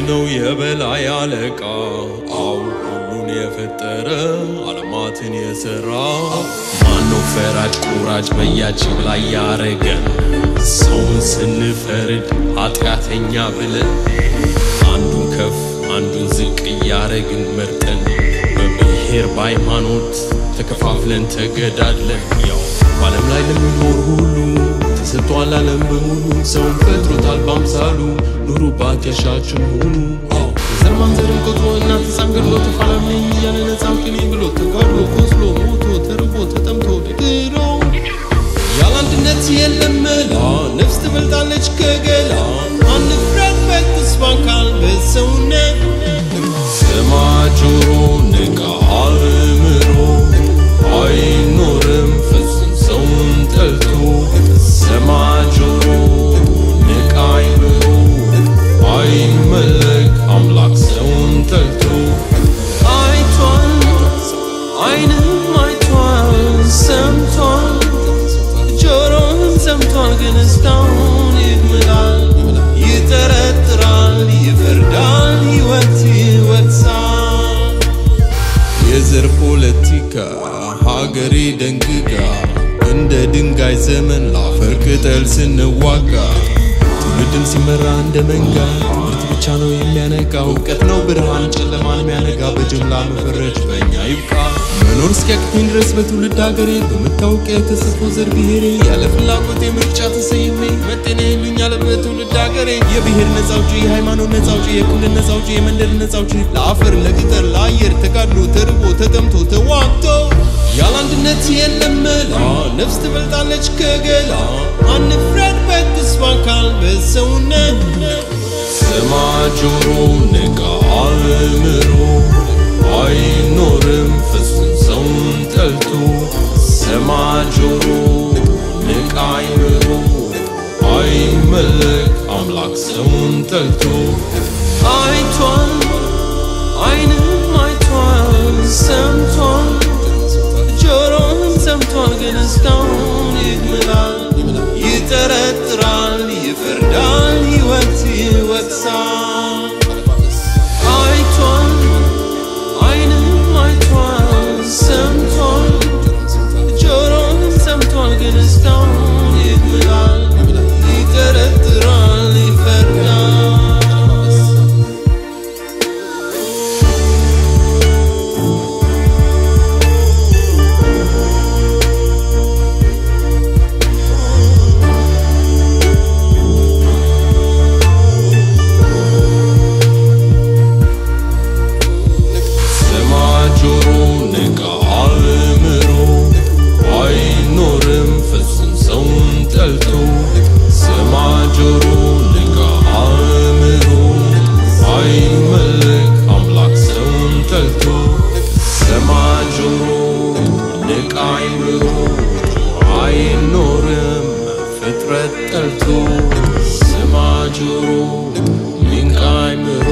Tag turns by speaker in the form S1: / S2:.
S1: ነው የበላይ አለቃ አው ሁሉን የፈጠረ ዓለማትን የሰራ ማነው ፈራጅ ቁራጭ በያችን ላይ ያረገን ሰውን ስንፈርድ ኃጢአተኛ ብለን አንዱን ከፍ አንዱን ዝቅ እያረግን መርጠን በብሔር በሃይማኖት ተከፋፍለን ተገዳድለን ያው በዓለም ላይ ለሚኖር ሁሉ ተሰጥቷል ዓለም በሙሉ ሰውን ፈጥሮታል በአምሳሉ ኑሩባት ያሻችሁን ሁኑ ዘር ማንዘርን ቆጥሮ እናት ሕፃን ገድሎ ተፋላሚ እያለ ነፃ አውጪኝ ብሎ ተጋድሎ ቆስሎ ሞቶ ተርቦ ተጠምቶ ድሮ ያለ አንድነት የለም መላ ነፍስ ትበልጣለች ከገላ አንፍረድ በተስፋ ቃል በሰውነት ስማ ጆሮ ንቃ አእምሮ አይኖርም ፍጹም ሰውን ጠልቶ ስማ ጆሮ ንቃ አይምሮ አይመለክ አምላክ ሰውን ጠልቶ አይቷል አይንም አይቷል ሰምቷል ጆሮም ሰምቷል ግን እስካሁን ይምላል ይጠረጥራል ይፈርዳል ሕይወት ይወቅሳል የዘር ፖለቲካ ሀገሬ ደንግጋ እንደ ድንጋይ ዘመን ላፈር ቅጠል ስንዋጋ ትውልድም ሲመራ እንደ መንጋ ትምህርት ብቻ ነው የሚያነቃ እውቀት ነው ብርሃን ጨለማን የሚያነጋ በጅምላ መፈረጅ በእኛ ይብቃ መኖር እስኪያቅተኝ ድረስ በትውልድ ሀገሬ በመታወቂያ የተሰፎ ዘር ብሔሬ ያለ ፍላጎቴ ምርጫ ተሰይሜ መጤኔ ይሉኛል በትውልድ ሀገሬ የብሔር ነፃ አውጪ የሃይማኖት ነፃ አውጪ የክልል ነፃ አውጪ የመንደር ነፃ አውጪ ለአፈር ለቅጠር ለአየር ተጋድሎ ተርቦ ተጠምቶ ተዋግቶ ያለ አንድነት የለም መላ ነፍስ ትበልጣለች ከገላ አንፍረድ በተስፋ ቃል በሰውነት ስማ ጆሮ ንቃ አእምሮ አይኖርም ፍጹም ሰውን ጠልቶ ስማ ጆሮ ንቃ አይምሮ አይመለክ አምላክ ሰውን ጠልቶ አይቷል አይንም አይቷል ሰምቷል ጆሮም ሰምቷል ግን እስካሁን ይምላል ይጠረጥራል ይፈርዳል ሕይወት ይወቅሳል አይቷል አይንም አይቷል ሰምቷል ጆሮም ሰምቷል ግን እስካሁን ይምላል ይጠረጥራል ይፈርዳል ስማ ጆሮ ንቃ አእምሮ አይኖርም ፍጹም ሰውን ጠልቶ ስማ ጆሮ ንቃ አእምሮ አይመለክ አምላክ ሰውን ጠልቶ ስማ ጆሮ ንቃ አይምሮ አይኖርም ፍጥረት ጠልቶ ስማ ጆሮ ንቃ አይምሮ